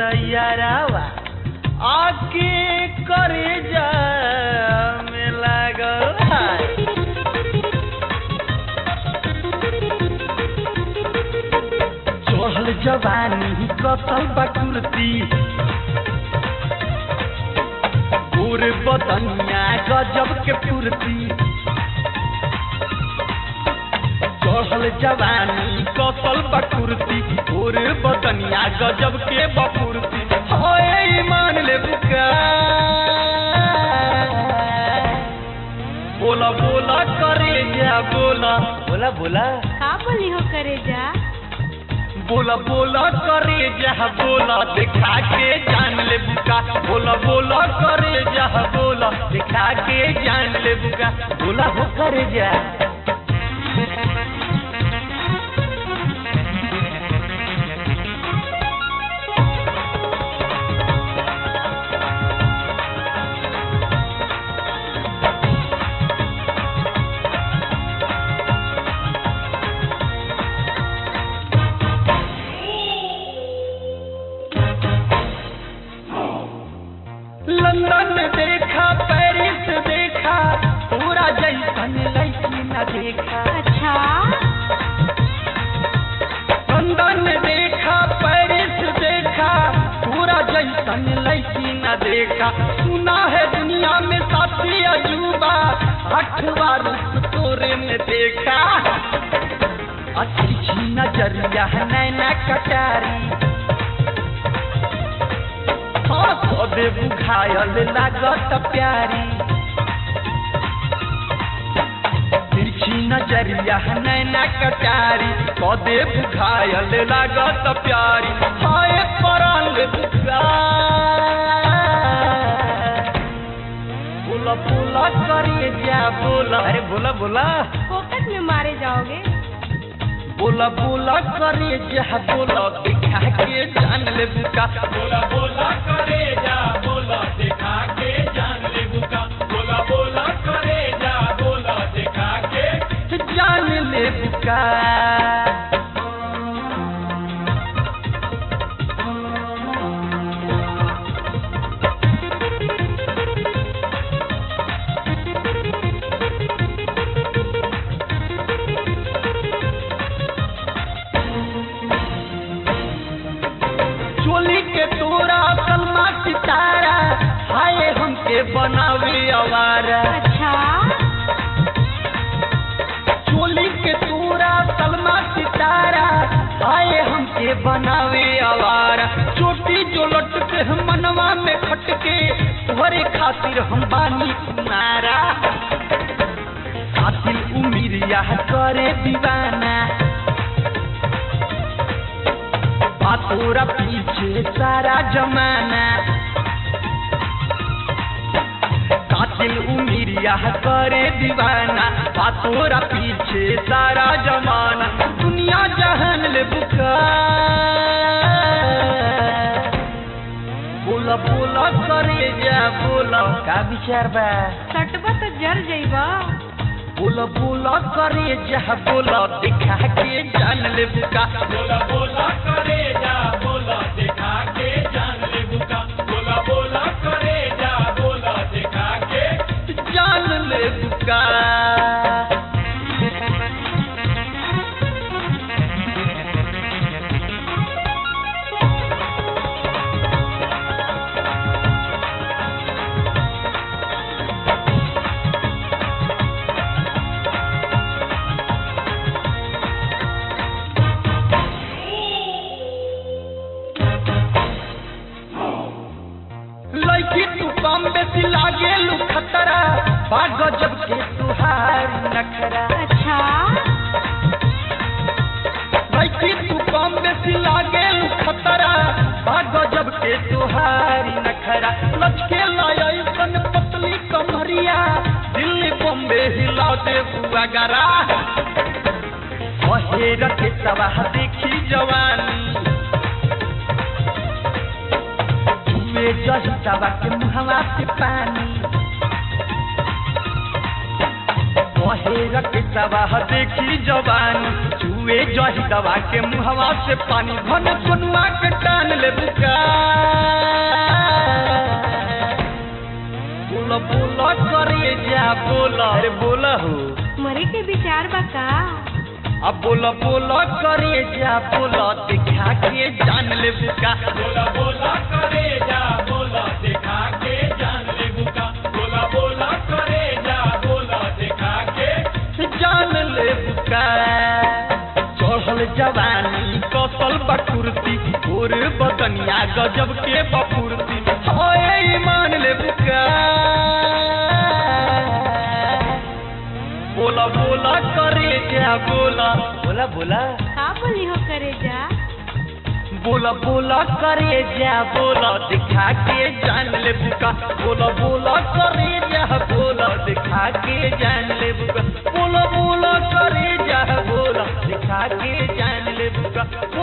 तैयारावा आके करे जा में लागल हाय चढ़ल जवानी कसल बकुरती गोर बदनिया गजब के फुर्ती चढ़ल जवानी कसल बकुरती गोर बदनिया गजब के बकुरती होए ईमान ले बुका बोला बोला करे जा बोला बोला बोला का बोली हो करे जा बोला बोला करे जा बोला दिखा के जान ले बुका बोला बोला करे जा बोला दिखा के जान ले बुका बोला हो करे जा लंदन देखा पेरिस देखा पूरा जैसन लड़की न देखा अच्छा लंदन देखा पेरिस देखा पूरा जैसन लड़की न देखा सुना है दुनिया में सबसे अजूबा अठवा रूप तोरे में देखा अच्छी नजरिया है नैना कटारी हाँ सदे बुझायल लागत प्यारी तिरछी नजरिया है नैना कटारी कदे बुझायल लागत प्यारी हाय परल बुझा बोला बोला करे जा बोला अरे बोला बोला फोकट में मारे जाओगे बोला बोला करे जा बोला दिखा के जान ले बुका बोला बोला करे जा बोला दिखा के जान ले बुका बोला बोला करे जा बोला दिखा के जान ले बुका चोली के तोरा सलमा सितारा हाय हमके बनावे आवारा अच्छा चोली के तोरा सलमा सितारा हाय हमके बनावे आवारा चोटी जो लटके हम मनवा में खटके तोहरे खातिर हम बानी कुमारा कातिल उमिरिया करे दीवाना आ तोरा पीछे सारा जमाना कातिल उमिरिया करे दीवाना आ तोरा पीछे सारा जमाना दुनिया जहान ले बुका बोला बोला करे जा बोला का विचार बा सटबा तो जर जइबा बोला बोला करे जा बोला दिखा के जान ले बुका बोला बोला करे जा बोला दिखा के जान ले बुका बोला बोला करे जा बोला दिखा के जान ले बुका लड़की तू कम बेसी लागे लू खतरा बा गजब के तुहार नखरा अच्छा लड़की तू कम बेसी लागे लू खतरा बा गजब के तुहारी नखरा लचके लाया सन पतली कमरिया दिल्ली बॉम्बे हिला दे बुआ गरा बहेर के सवाह देखी जवानी में जही दवा के मुहवा से पानी बहेर के दवा देखी जवानी चुए जही दवा के मुहवा से पानी घन सोनुआ के टान ले बुका के विचार बा का अब बोला बोला करे जा बोला दिखा के जान ले बुका बोला बोला करे जा बोला दिखा के जान ले बुका बोला बोला करे जा बोला दिखा के जान ले बुका चढ़ल जवानी कौशल बकुर्ती और बदनिया गजब के बकुर्ती होए मान ले बुका बोला बोला करे जा बोला बोला बोला का बोली हो करे जा बोला बोला करे जा बोला दिखा के जान ले बुका बोला बोला करे जा बोला दिखा के जान ले बुका बोला बोला करे जा बोला दिखा के जान ले बुका